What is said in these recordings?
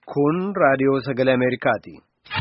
Kun raadiyoo sagalee Ameerikaati.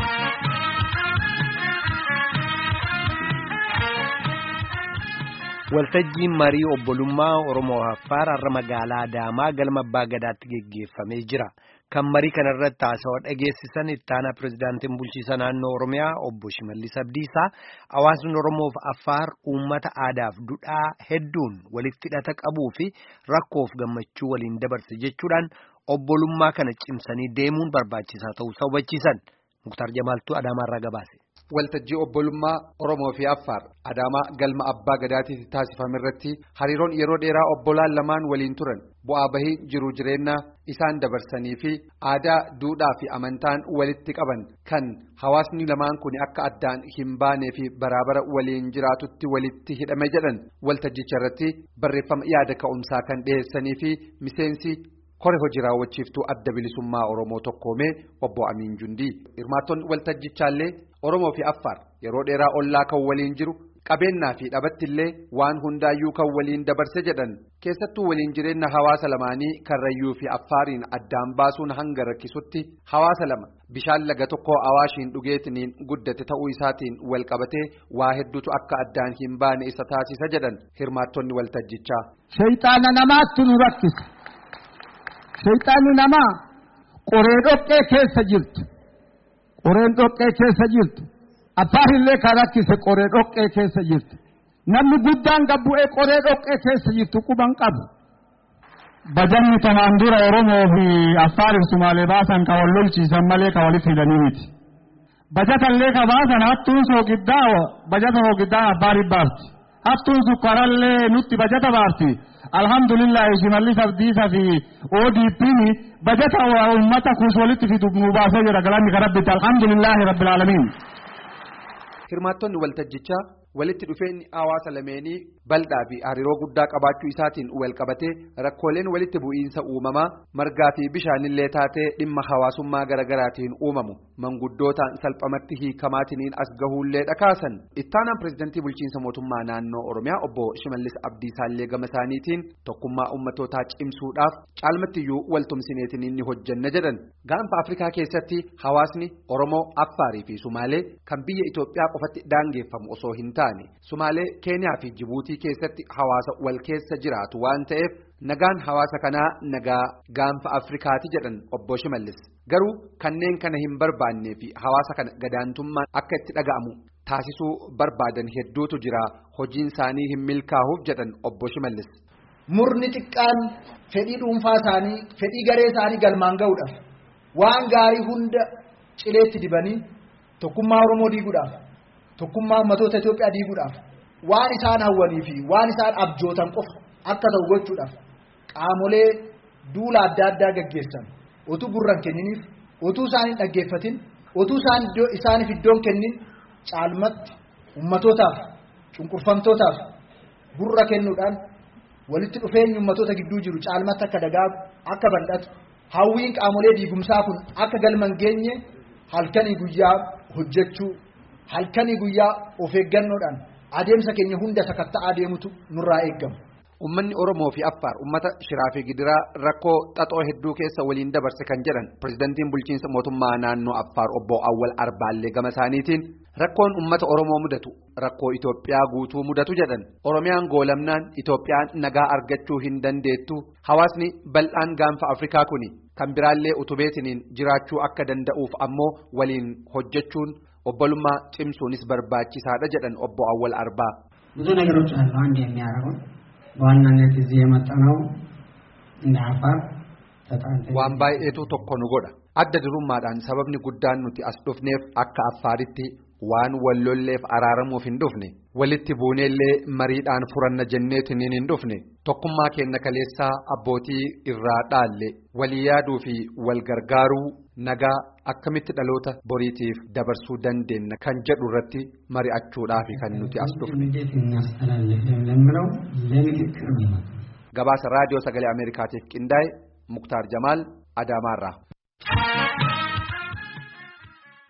Waltajjiin marii obbolummaa Oromoo Affaar har'a magaalaa Adaamaa galma Abbaa Gadaatti geggeeffamee jira. Kan marii kana irratti haasawaa dhageessisan itti aanaa pirezidaantiin bulchiisa naannoo Oromiyaa obbo Shimallis Abdiisaa hawaasni Oromoof Affaar uummata aadaaf duudhaa hedduun walitti hidhata qabuu fi rakkoof gammachuu waliin dabarse jechuudhaan obbolummaa kana cimsanii deemuun barbaachisaa ta'uu hubachiisan. Muktaar Jamaaltuu Adaamaarraa gabaase. Waltajjii obbolummaa Oromoo fi Affaar Adaamaa galma Abbaa Gadaatiitti taasifame irratti hariiroon yeroo dheeraa obbolaan lamaan waliin turan bu'aa bahii jiru jireenya isaan dabarsanii fi aadaa duudhaa fi amantaan walitti qaban kan hawaasni lamaan kun akka addaan hin baanee fi baraabara waliin jiraatutti walitti hidhame jedhan waltajjicha irratti barreeffama yaada ka'umsaa kan dhiyeessanii fi miseensi. Kore hojii raawwachiiftuu adda bilisummaa Oromoo tokkoomee obbo Amiin Jundii hirmaattonni waltajjichaallee Oromoo fi Affaar yeroo dheeraa ollaa kan waliin jiru qabeenyaa fi dhabattillee waan hundaayyuu kan waliin dabarse jedhan keessattuu waliin jireenya hawaasa lamaanii karrayyuu fi Affaariin addaan baasuun hanga rakkisutti hawaasa lama bishaan laga tokko awaashiin dhugeetiniin guddate ta'uu isaatiin wal qabatee waa hedduutu akka addaan hin baane isa taasisa jedhan hirmaattonni waltajjichaa. Shayxaana namaatti nu rakkisa. Shayxaanni namaa qoree dhoqqee keessa jirtu qoreen dhoqqee keessa jirtu affaarillee kan rakkise qoree dhoqqee keessa jirtu namni guddaan gabbu'ee qoree dhoqqee keessa jirtu quban qabu. Bajanni kanaan dura Oromoo fi Affaariif Sumaalee baasan kan wal lolchiisan malee kan walitti hidhanii miti. Bajatallee ka baasan hattuun soogiddaa bajata soogiddaa Affaariif baafti. Hattuun sukkaarallee nutti bajata baafti. alhamdulillah shimallis abdiisaa fi ODP'n bajata uummata kuus walitti fidu nu baasee jira galanni kan rabbitti alhamdulillahi rabbil alamin. Hirmaattonni waltajjichaa walitti dhufeenyi hawaasa lameenii bal'aa fi hariiroo guddaa qabaachuu isaatiin wal qabatee rakkooleen walitti bu'iinsa uumamaa margaa fi bishaanillee taatee dhimma hawaasummaa garaagaraatiin uumamu manguddootaan salphamatti hiikamaatiin as gahuullee dhakaasan ittaanaan pirezidantii bulchiinsa mootummaa naannoo oromiyaa obbo shimallis abdiisaallee gama isaaniitiin tokkummaa ummatootaa cimsuudhaaf caalmattiyyuu waltumsineetiin inni hojjanna jedhan gaanfa afrikaa keessatti hawaasni oromoo affaarii fi sumaalee kan biyya itoophiyaa qofatti daangeffamu osoo hin taane sumaalee keeniyaa fi jibuutii keessatti hawaasa wal keessa jiraatu waan ta'eef nagaan hawaasa kanaa nagaa gaanfa afrikaati jedhan obbo shimallis garuu kanneen kana hin barbaannee fi hawaasa kana gadaantummaan akka itti dhaga'amu taasisuu barbaadan hedduutu jira hojiin isaanii hin milkaa'uuf jedhan obbo shimallis. Murni xiqqaan fedhii dhuunfaa isaanii fedhii garee isaanii galmaan ga'uudhaaf waan gaarii hunda cileetti dibanii tokkummaa Oromoo diiguudhaaf. Tokkummaa ummatoota Itoophiyaa diiguudhaaf waan isaan hawwanii fi waan isaan abjootan qofa akka ta'u gochuudhaaf qaamolee duula adda addaa gaggeessan otuu gurran kenniniif otuu isaan hin dhaggeeffatin otuu isaaniif iddoon kennin caalmatti ummatootaaf cunqurfamtootaaf gurra kennuudhaan walitti dhufeenyi ummatoota gidduu jiru caalmatti akka dagaagu akka bal'atu hawwiin qaamolee diigumsaa kun akka galman geenye halkanii guyyaa hojjechuu. halkanii guyyaa of eeggannoodhaan adeemsa keenya hunda sakatta'aa deemutu nurraa eeggama. Uummanni Oromoo fi Affaar uummata shiraa fi gidiraa rakkoo xaxoo hedduu keessa waliin dabarse kan jedhan pirezidantiin bulchiinsa mootummaa naannoo Affaar obbo Awwal Arbaallee gama isaaniitiin rakkoon uummata Oromoo mudatu rakkoo Itoophiyaa guutuu mudatu jedhan Oromiyaan goolamnaan Itoophiyaan nagaa argachuu hin dandeettu hawaasni bal'aan gaanfa Afrikaa kuni kan biraallee utubeetiniin jiraachuu akka danda'uuf ammoo waliin hojjechuun. obbolummaa cimsuunis barbaachisaadha jedhan obbo Awwal Arbaa. ብዙ ነገሮች አሉ አንድ የሚያደርገው በዋናነት እዚህ የመጣነው እንደ አፋር waan baay'eetu tokko nu godha adda durummaadhaan sababni guddaan nuti as dhufneef akka affaaritti waan wallolleef araaramuuf hin dhufne walitti buuneellee mariidhaan furanna jenneetiin hin dhufne tokkummaa keenya kaleessaa abbootii irraa dhaalle walii yaaduu fi wal gargaaruu nagaa akkamitti dhaloota boriitiif dabarsuu dandeenya kan jedhu irratti mari'achuudhaaf kan nuti as dhufne. gabaasa raadiyoo sagalee ameerikaatiif qindaa'e muktaar jamaal adaamaarraa.